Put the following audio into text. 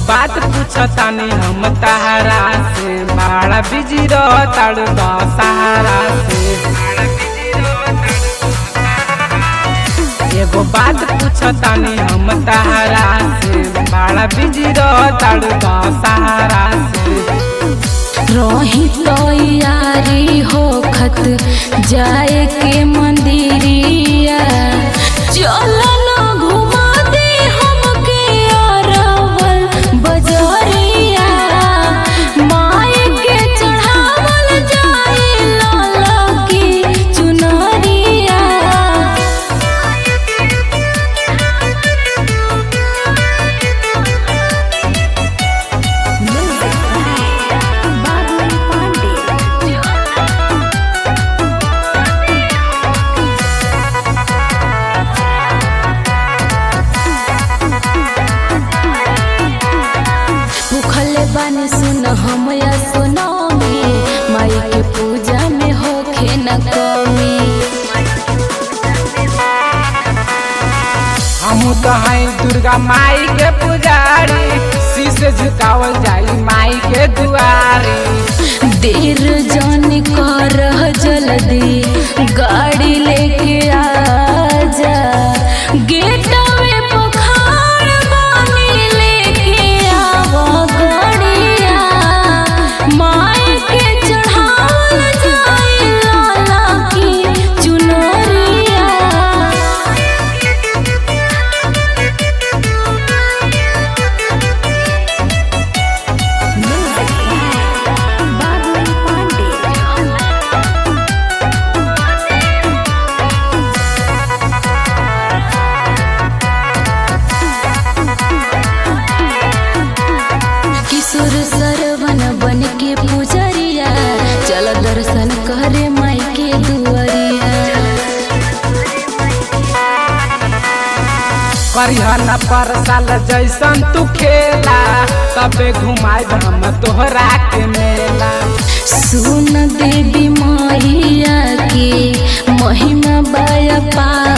बात पूछतानी हम तहरा से बड़ा बिजी रहताड़ सहारा से एगो बात पूछतानी हम तहरा से बड़ा बिजी रहताड़ सहारा से रही तैयारी होखत जाए के मंदिरिया चल न घुमा दे हमके अरवल बजरिया माए के चढ़ावल जाए लाला की चुनरिया भूखले बानी सुन हम या सुनोमी माई के पूजा में होखे न कमी हमू तो हैं दुर्गा माई के पुजारी शीश झुकावल जाई माई के दुआरी देर जन कर जल्दी गाड़ी लेके आजा गेटवे पखार बानी लेके आवा गड़िया माई के चढ़ावल जाई लाला की चुनरिया किशोर सरवन बन के पुजरिया चल दर्शन करे माई के दुआरिया करिहन पर साल जैसन तू खेला तबे घुमाए हम तोहरा के मेला सुन देवी मैया के महिमा बाया पा